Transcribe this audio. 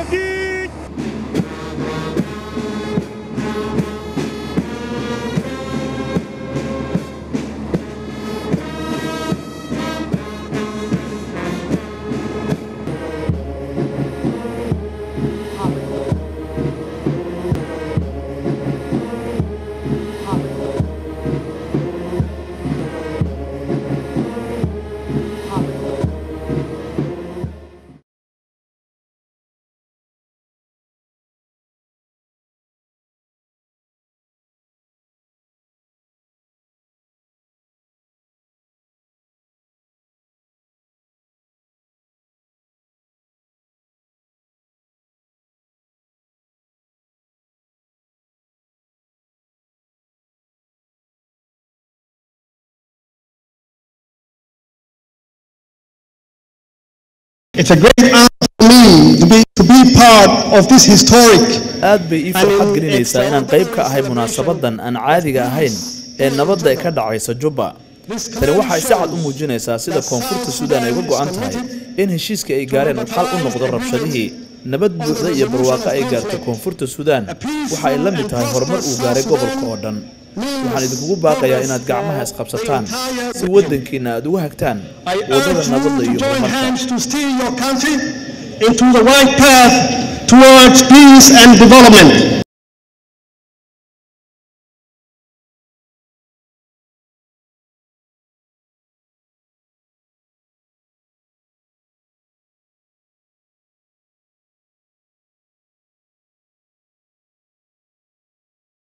الجديد It's a great honor for me to be, to be part of this historic aad bay ii farxad gelinaysaa inaan qayb ka ahay munaasabadan aan caadiga ahayn ee nabadda ee ka dhacaysa jubba tani waxay si cad u muujinaysaa sida koonfurta suudaan ay uga go'an tahay in heshiiska ay gaareen uu xal u noqdo rabshadihii nabad buuxda iyo barwaaqo ay gaartay koonfurta suudaan waxa ay la mid tahay horumar uu gaaray gobolka oo dhan waxaan idinkugu baaqayaa inaad gacmaha isqabsataan si waddankiinna aad ugu hagtaan waddada nabadda iyo join horumarka hands to steer your country into the right path towards peace and development.